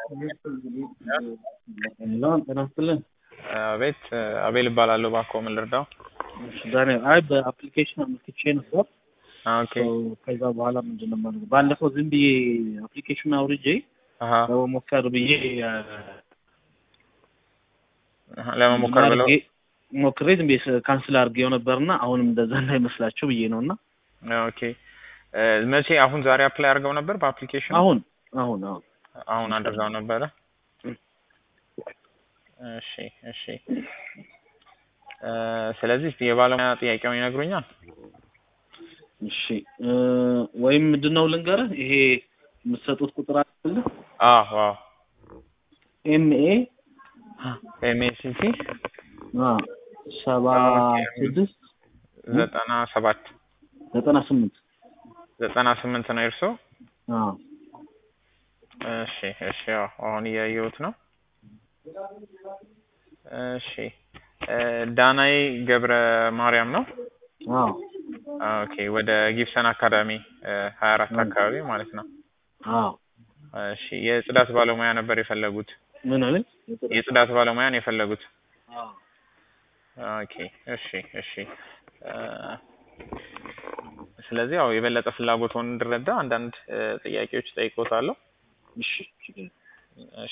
ሄሎ ጤና ይስጥልን። አቤት አቤል እባላለሁ። እባክዎ ምን ልርዳው? እሺ ዳንኤል፣ አይ በአፕሊኬሽን አመልክቼ ነበር። ኦኬ ከዛ በኋላ ምንድን ነው የማደርገው? ባለፈው ዝም ብዬ አፕሊኬሽን አውርጄ አሀ ለመሞከር ብዬ አሀ፣ ለመሞከር ብለው አድርጌ ሞክሬ ዝም ብዬ ካንስል አድርጌው ነበርና አሁንም እንደዛ እንዳይመስላቸው ብዬ ነው እና ኦኬ እ መቼ አሁን ዛሬ አፕላይ አድርገው ነበር በአፕሊኬሽን አሁን አሁን አሁን አሁን አድርገው ነበረ። እም። እሺ እሺ እ ስለዚህ የባለሙያ ጥያቄውን ይነግሩኛል። እሺ እ ወይም ምንድን ነው ልንገርህ፣ ይሄ የምትሰጡት ቁጥር አለ አዎ አዎ ኤምኤ ኤምኤስሲ ሰባ ስድስት ዘጠና ሰባት ዘጠና ስምንት ዘጠና ስምንት ነው የእርሶ? አዎ እሺ እሺ ያው አሁን እያየሁት ነው። እሺ እ ዳናይ ገብረ ማርያም ነው። አዎ ኦኬ ወደ ጊብሰን አካዳሚ ሀያ አራት አካባቢ ማለት ነው። አዎ እሺ የጽዳት ባለሙያ ነበር የፈለጉት? ምን አለኝ? የጽዳት ባለሙያን የፈለጉት? አዎ ኦኬ እሺ እሺ እ ስለዚህ ያው የበለጠ ፍላጎትዎን እንድረዳ አንዳንድ እ ጥያቄዎች ጠይቆታለሁ። እሺ ችግር የለም። እሺ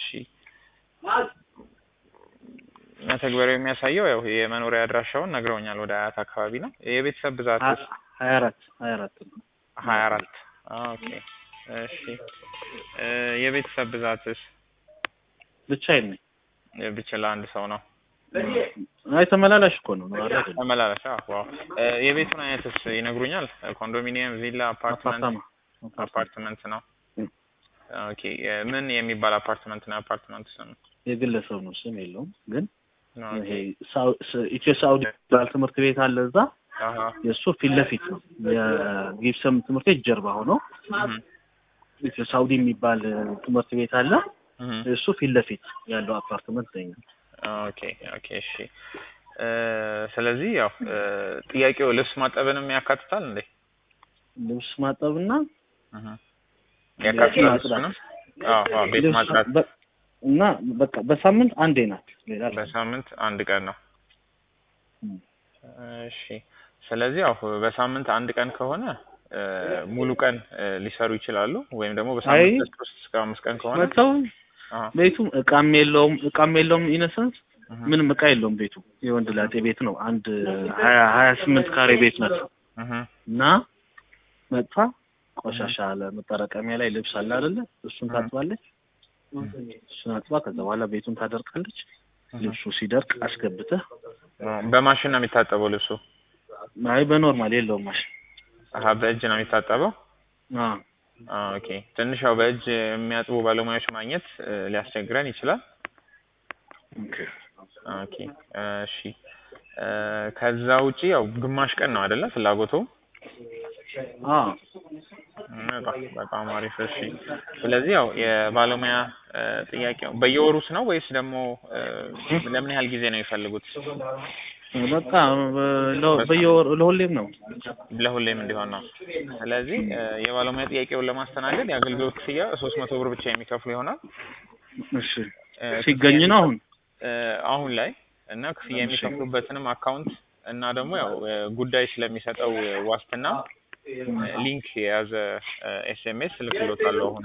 መተግበሪያው የሚያሳየው ያው የመኖሪያ አድራሻውን ነግረውኛል። ወደ አያት አካባቢ ነው። የቤተሰብ ብዛትስ? ሀያ አራት ሀያ አራት ነው። ሀያ አራት ኦኬ እሺ እ የቤተሰብ ብዛትስ? ብቻዬን ነኝ። ብችል አንድ ሰው ነው። አይ ተመላላሽ እኮ ነው ነው አይደል? ተመላለሻ ዋው እ የቤቱን አይነትስ ይነግሩኛል? ኮንዶሚኒየም፣ ቪላ፣ አፓርትመንት? አፓርታማ አፓርትመንት ነው። እም። ኦኬ እ ምን የሚባል አፓርትመንት ነው? አፓርትመንት ስም የግለሰብ ነው፣ ስም የለውም። ግን ኦኬ ይሄ ሳው- ስ- ኢትዮ ሳውዲ የሚባል ትምህርት ቤት አለ እዛ አሀ የእሱ ፊት ለፊት ነው። የጊብሰም ትምህርት ቤት ጀርባ ሆኖ እህ ኢትዮ ሳውዲ የሚባል እ, ትምህርት ቤት አለ። እህ እሱ ፊት ለፊት ያለው አፓርትመንት ነኝ። ኦኬ ኦኬ እሺ እ ስለዚህ ያው እ ጥያቄው ልብስ ማጠብንም ያካትታል እንዴ? ልብስ ማጠብና እህ ያካትታል ማጽዳት። እሱንም? አዎ አዎ ቤት ልብስ ማጽዳት በ- እና በቃ በሳምንት አንዴ ናት። ሌላ በሳምንት አንድ ቀን ነው። እም። እሺ ስለዚህ ያው በሳምንት አንድ ቀን ከሆነ እ ሙሉ ቀን እ ሊሰሩ ይችላሉ። ወይም ደግሞ አይ በሳምንት ሶስት እስከ አምስት ቀን ከሆነ መጥተው አሀ ቤቱም እቃም የለውም እቃም የለውም ኢነሰንስ እህ ምንም እቃ የለውም ቤቱ የወንድ ላጤ ቤት ነው። አንድ ሀያ ሀያ ስምንት ካሬ ቤት ናት እህ እና መጥፋ ቆሻሻ አለ መጠራቀሚያ ላይ ልብስ አለ አይደለ? እሱን እህ ታጥባለች። እሱን አጥባ ከዛ በኋላ ቤቱን ታደርቃለች። እህ ልብሱ ሲደርቅ አስገብተህ በማሽን ነው የሚታጠበው ልብሱ? አይ በኖርማል የለውም ማሽን። አሀ በእጅ ነው የሚታጠበው? አዎ አዎ ኦኬ ትንሽ ያው በእጅ የሚያጥቡ ባለሙያዎች ማግኘት እ ሊያስቸግረን ይችላል። ኦኬ። ኦኬ እሺ እ ከዛ ውጪ ያው ግማሽ ቀን ነው አይደለ ፍላጎቱ? አዎ በጣም በጣም አሪፍ እሺ። ስለዚህ ያው የባለሙያ እ ጥያቄው በየወሩስ ነው ወይስ ደግሞ እ ለምን ያህል ጊዜ ነው የሚፈልጉት? በቃ በ- ለ- በየወሩ ለሁሌም ነው። ለሁሌም እንዲሆን ነው። ስለዚህ እ የባለሙያ ጥያቄውን ለማስተናገድ የአገልግሎት ክፍያ ሶስት መቶ ብር ብቻ የሚከፍሉ ይሆናል። እሺ እ ሲገኝ ነው አሁን እ አሁን ላይ እና ክፍያ እሺ። የሚከፍሉበትንም አካውንት እና ደግሞ ያው እ ጉዳይ ስለሚሰጠው እ ዋስትና እ ሊንክ የያዘ ኤስኤምኤስ እልክልዎታለሁ አሁን።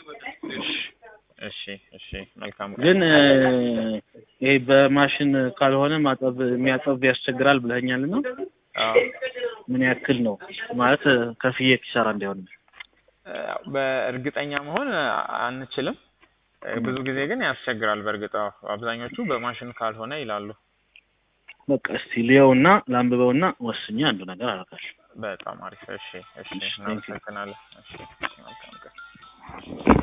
እሺ እሺ መልካም ቀን። ግን እ ይሄ በማሽን ካልሆነ ማጠብ የሚያጠብ ያስቸግራል ብለኸኛል እና አዎ ምን ያክል ነው ማለት እ ከፍዬ ኪሳራ እንዳይሆን እ በእርግጠኛ መሆን አንችልም። እ ብዙ ጊዜ ግን ያስቸግራል። በእርግጥ አዎ አብዛኞቹ በማሽን ካልሆነ ይላሉ። በቃ እስቲ ልየውና ላንብበውና ወስኜ አንዱ ነገር አደርጋለሁ። በጣም አሪፍ። እሺ እሺ እሺ፣ thank you። እናመሰግናለን። እሺ መልካም ቀን።